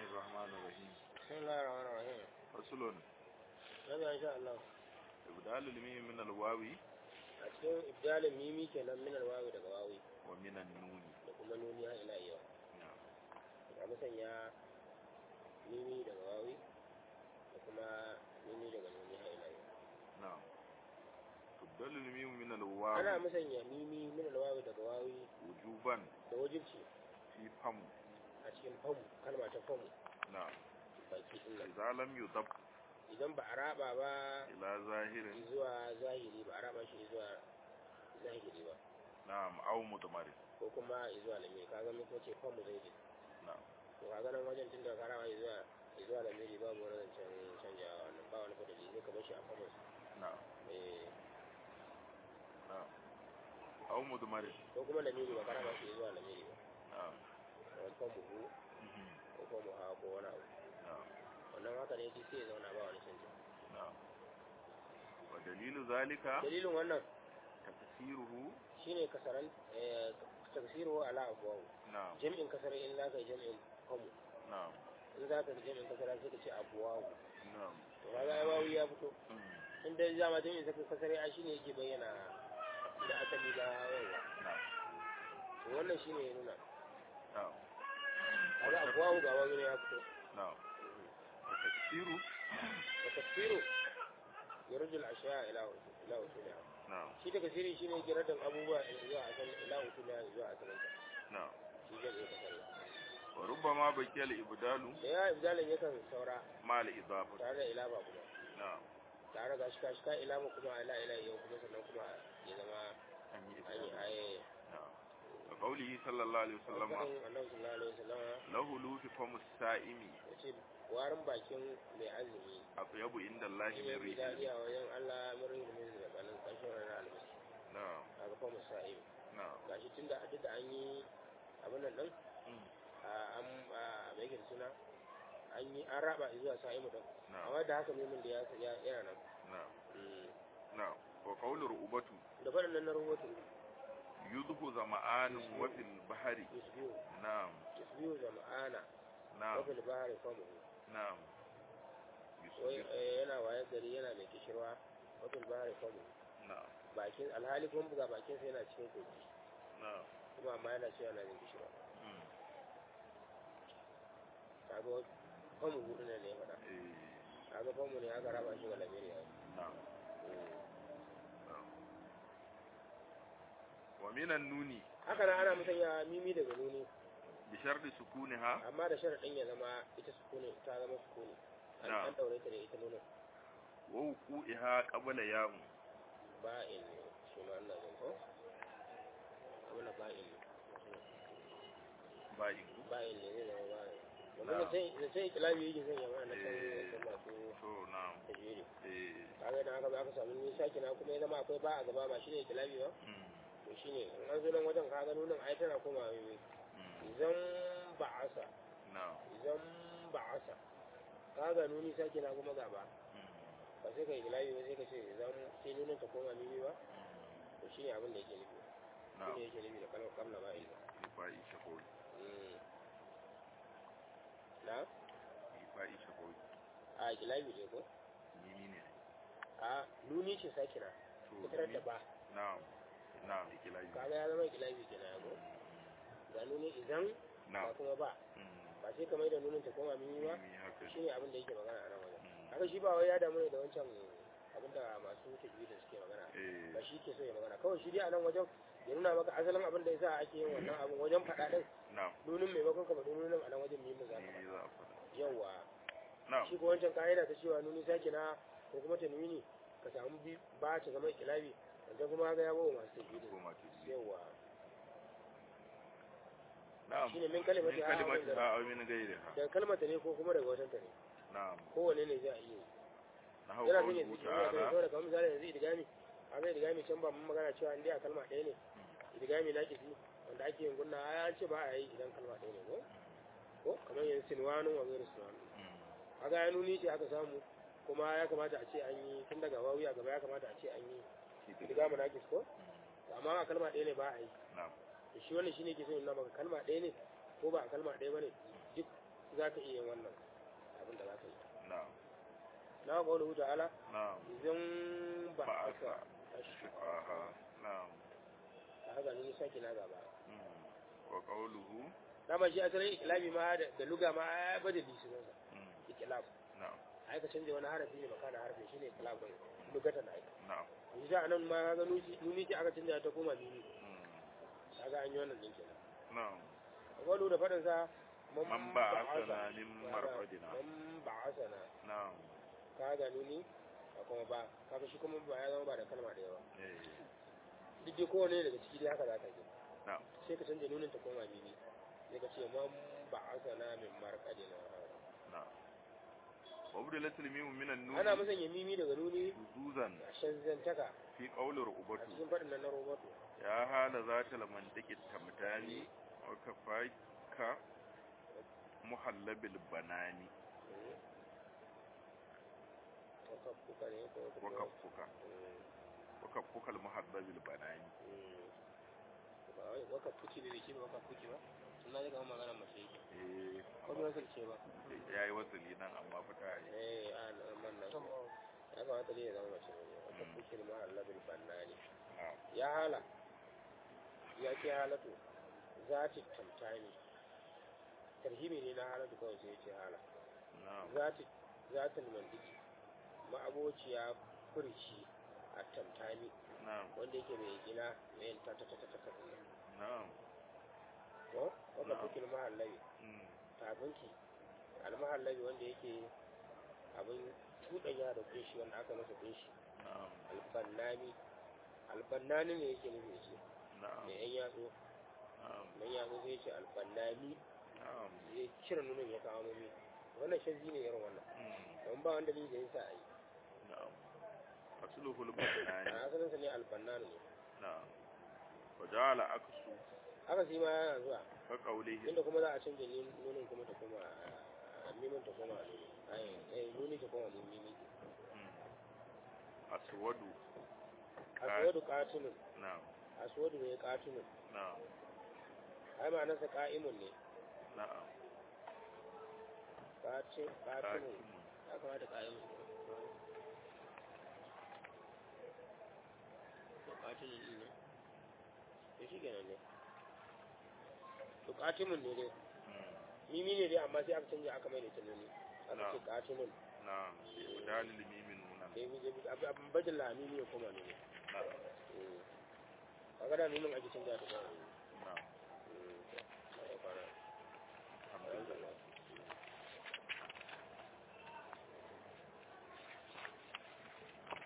الرحمن الرحيم بسم الله الرحمن الرحيم فصل هذا إن شاء الله إبدال الميم من الواو a cikin ibdalin mimi kenan min alwawi daga wawi ومن النون da kuma nuni har ila yau نعم a musanya mimi daga wawi da kuma nuni daga nuni har ila yau نعم تبدل الميم من ana الواو musanya mimi min alwawi daga wawi وجوبا da wajibci في فم a cikin famu kalma ta famu نعم baki din nan إذا لم يضب idan ba a raba ba إلى ظاهر zuwa zahiri ba a raba shi zuwa zahiri ba نعم أو مضمر ko kuma zuwa lamiri kaga mun ce famu zai نعم to kaga nan wajen tun da ka raba zuwa zuwa lamiri babu wani zancen canjawa wannan ba wani fadali zai ka bar shi a famus نعم eh نعم أو مضمر ko kuma lamiri ba ka raba shi zuwa lamiri ba نعم kamar famu hu مهم. ko famu ha ko wani abu نعم wannan haka ne duk sai ya zauna ba wani canji نعم ودليل ذلك dalilin wannan تفسيره shine kasaran eh tafsiru ala abwaw نعم jami'in kasar in za ka yi jami'in famu نعم in za ka yi jami'in kasar sai ka ce abwaw نعم to kaga ai wawu ya fito مم. in dai zama jami'in kasar ai shine yake bayyana da asali da yawa نعم to wannan shine ya nuna نعم kaga abwaw ga wawu ne ya fito نعم وتفسيره wa tafsiru yarjul ashiya ila ila usuliha نعم shi daga sirri shine yake radan abubuwa zuwa asal ila usuliha zuwa asalinta نعم shi jami'in kasar وربما بقي الإبدال da ya ibdalin yakan saura مع الإضافة tare da ilaba kuma نعم tare ga shi kashi ka ilaba kuma ila ila yau kuma sannan kuma ya zama أن an yi يبدال aye نعم وقوله صلى الله عليه وسلم faɗin annabi sallallahu alaihi wasallam له لوف فم السائم yace warin bakin mai azumi أطيب عند الله shi من ne bi ريح daɗi a wajen Allah mun rinda min da kanin ƙarshen ranar alhamis نعم a ga fa musa'ib نعم gashi tunda a duk da an yi abin nan din مم. a an a mai yake da suna an yi an raba zuwa sa'imu din نعم amma da haka memin da ya ya yana nan نعم Mm. نعم وقول رؤبته da faɗin nan na rahoto يذهب زمآن وفي البحر yusbiyu نعم yusbiyu zama'ana نعم wafil bahari famu نعم wai يصبح eh, yana waye gari yana mai kishirwa wafil bahari famu نعم bakin alhali kuma buga bakin sa yana cikin kogi نعم kuma amma yana cewa yana jin kishirwa مم. kaga wa- famu hudu ne ne ya faɗa إيه. kaga famu ne aka raba shi ga lamiri ya نعم نعم. ومن النون haka nan ana musanya mimi daga nuni بشرط سكونها amma da sharaɗin ya zama ita sukuni ta zama sukuni an Na'am. an daure ta da ita nunin ووقوعها قبل ياء ba'in ne shi ma ina jin ko abin ba'in ne باين ba'in ne zai zama ba'in Na'am. domin da sai da sai kilabi yake zan yamma na kan Eh. wasan masu تو نعم tajiri إيه. kaga idan aka zo aka samu nisa kina kuma ya zama akwai ba a gaba ba shine kilabi ba مم. to shine in an zo nan wajen kaga nunin ai tana koma mimi مم. idan ba'asa نعم idan ba'asa kaga nuni sake na kuma gaba مم. ba sai ka yi kilabi ba sai ka ce idan sai nunin ta koma mimi ba مم. to shine abin da yake nufi نعم shine yake nufi da kalmar kamla ba ilma إيفاء شفوي na إيفاء شفوي a kilabi ne ko يمينه a nuni ce sakina تو ita da ba نعم نعم إكلاي kaga ya zama kilabi kenan ya ko ga nuni idan ba نعم kuma ba مم. ba sai ka mai da nunin ta koma mimi ba ميمي هكذا shine abin da yake magana a nan wajen مم. haka shi ba wai ya damu ne da wancan abin da masu tajwidi suke magana إيه. ba shi ke so ya magana kawai shi dai a nan wajen ya nuna maka asalin abin da yasa ake yin wannan abin wajen faɗa din نعم nunin maimakon ka faɗi nunin a nan wajen mimin za ka ميمي faɗa ذا أفضل yawa نعم shi ko wancan ka'ida ta cewa nuni sake na ko kuma ta nuni ka samu bi ba ta zama ikilabi wancan kuma ga ya bawa masu tajwidi كما تجي yawa نعم shine min من kalimatiha aw min كلمتها أو من غيرها daga kalmata ne ko kuma daga watan ta ne نعم kowanne ne za a iya yi نحو yana son ya قوله ziki yana تعالى saboda kamar misali yanzu idigami a ga idigami can ba mun magana cewa in dai a kalma ɗaya ne idigami na kifi wanda ake yin gunna a ce ba a yi idan kalma ɗaya ne ko ko kamar yanzu sinwanin wa gairu sinwanin مم. a ga ya nuni ce aka samu kuma ya kamata a ce an yi tun daga wawi a gaba ya kamata a ce an yi idigami na kis ko مم. amma a kalma ɗaya ne ba a yi نعم to shi wannan shine ke so nuna maka kalma ɗaya ne ko ba a kalma ɗaya ba ne duk za ka iya yin wannan abin da za ka yi na'am na ƙaunar ta'ala na'am idan ba a ba'asa sa ashqaha na'am a haka ni sake na gaba mm. wa qawluhu dama shi asalin ikilabi ma da da luga ma ya bada lisinansa mm. ikilab na'am ai ka canza wani harafi ne makana harafi shine ikilab din lugatan ai na'am yanzu a nan ma ga nuci nuni ce aka canza ta koma mini mm. kaga an yi wannan din kenan na'am wani da faɗin sa man ba'athana min marqadina man ba'asana na'am kaga nuni a kuma ba kaga shi kuma ba ya zama ba da kalma da yawa eh duk dai kowane daga ciki dai haka za ka yi na'am sai ka canza nunin ta koma mini sai ka ce man ba'asana min marqadina na'am wa budilat al-mim min an-nun ana musanya mimi daga nuni shuzuzan a shanzantaka fi qawli a rubatu cikin faɗin nan na roboto ya hala zata lamantaki tamtani wa kafaika muhallabil banani wakaffuka ne ko wa kaffuka wa kaffuka al-muhallabil banani wakaffuki ne da shi ba wakaffuki ba sun na daga magana mace yake eh ko ba wasu ce ba yayi wasali nan amma fita yi eh a man nan ya kamata ne ya zama mace ne wakaffuki ne mahalla bil bannani na'am ya hala ya ke halatu zati tamtani tarhimi ne na halatu kawai sai ya ce hala na'am zati zatul mandiki ma'abociya furci a tamtani na'am wanda yake mai gina mai yin ta ta ta ta ta ta na'am ko wanda Na'am. kuke mahallabi mm, tafinki almahallabi wanda yake abin cuɗanya da kunshi wanda aka masa kunshi na'am albannani albannani ne yake nufi da shi na'am mai yan yatsu na'am mai yatsu sai ce albannani na'am ya cire nunin ya kawo mami wannan shazzi ne irin wannan mm, don ba wanda ni da yasa a yi na'am asluhu a al-banani asalinsa ne albannani ne na'am wa ja'ala aksu haka shi ma yana zuwa ka qawlihi inda kuma za a canja ni- nunin kuma ta koma a mimin ta koma nuni ai eh, nuni ta koma mimi mm, aswadu aswadu qatilun na'am aswadu ne qatilun na'am ai ma'anarsa qa'imun ne na'am qatil qatilun Hakimun. ya kamata qa'imun to qatilun din ne to shi kenan ne to qatimun ne dai mm, mimi ne dai amma sai aka canja aka mai da ita nuni aka ce qatilun na'am bi udalil mimi nunan sai mu je abin bajin mimi ya koma nuni na'am kaga da nunin ake canja ta koma nuni na'am Mm, to, sai ya fara. alhamdulillah